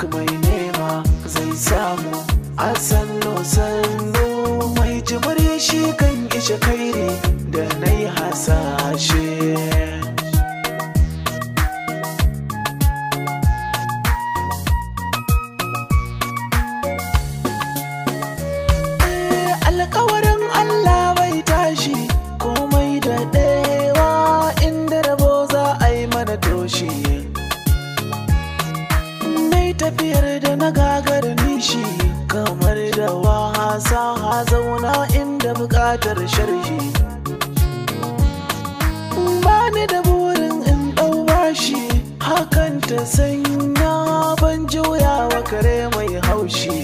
mai nema zai samu a sannu sannu mai jimiri shi kan ishe kairi da na yi hasashe alkawarin Allah bai tashi komai da ɗewa inda rabo za a yi mana toshi mai tafiyar da na gagar nishi kamar da wasa zauna inda buƙatar sharhi bani da burin in ɗau bashi hakan ta sanya ban juya wa kare mai haushi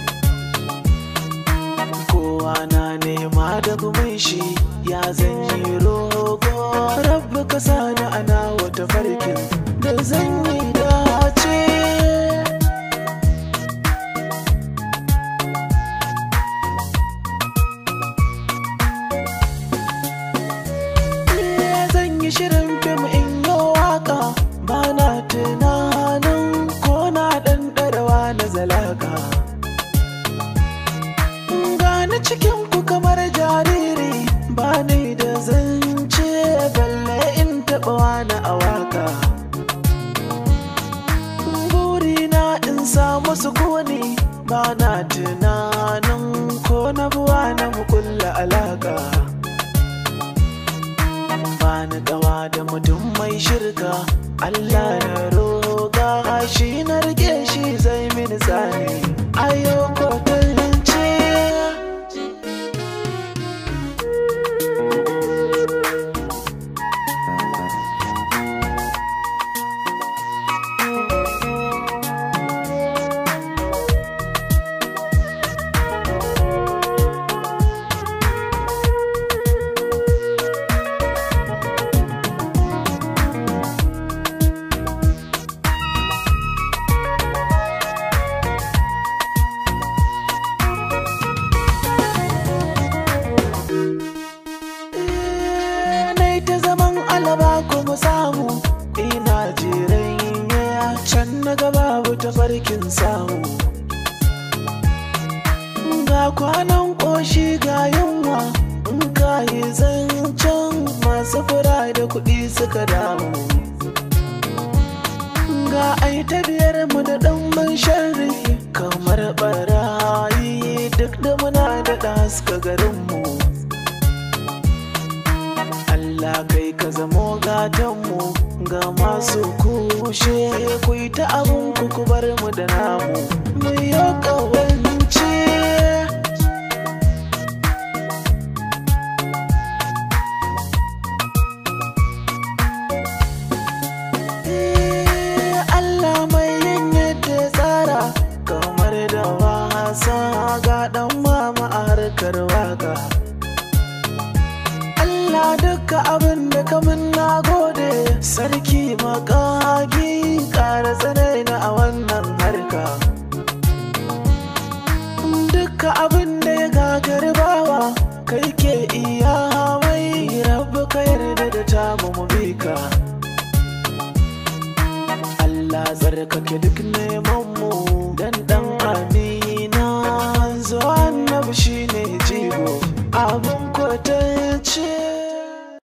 kowa na nema da gumin shi ya zanyi rogo rabbi ka sani ana wata farkin da zan yi dace zan yi shirin fim in yi waka ba na tunanin ko na ɗanɗarawa na zalaka gani cikin ku kamar jariri ba ni da zance balle in taɓa wani a waka burina in samu sukuni ba na tunanin ko na buwa na mukulla alaka ba ni gawa da mutum mai shirka Allah na roga shi na rike shi zai mini tsani ayo kwatance nai ta zaman alaba kuma samu ina jiran yaya can na gaba ta farkin samu ga kwanan ƙoshi ga yunwa in ka yi zancen masu fura da kuɗi suka damu ga ai ta biyar mu da ɗan sharri kamar ɓarayi duk da muna da haska garinmu Allah kai ka zamo gatanmu ga masu kushe ku yi ta abin ku ku bar mu da namu mu yi kawance Eh, Allah mai yin yadda ya tsara kamar da wasa ga dan mama a harkar waka Allah duka abin da kamun na gode sarki makagi ƙara tsanai na a wannan harka duka abin da ya gagari bawa kai ke iya mai rabu ka yarda da tamu mu bi ka Allah tsarkake duk neman mu dan dan amina zuwa annabi shine jigo abun kwatance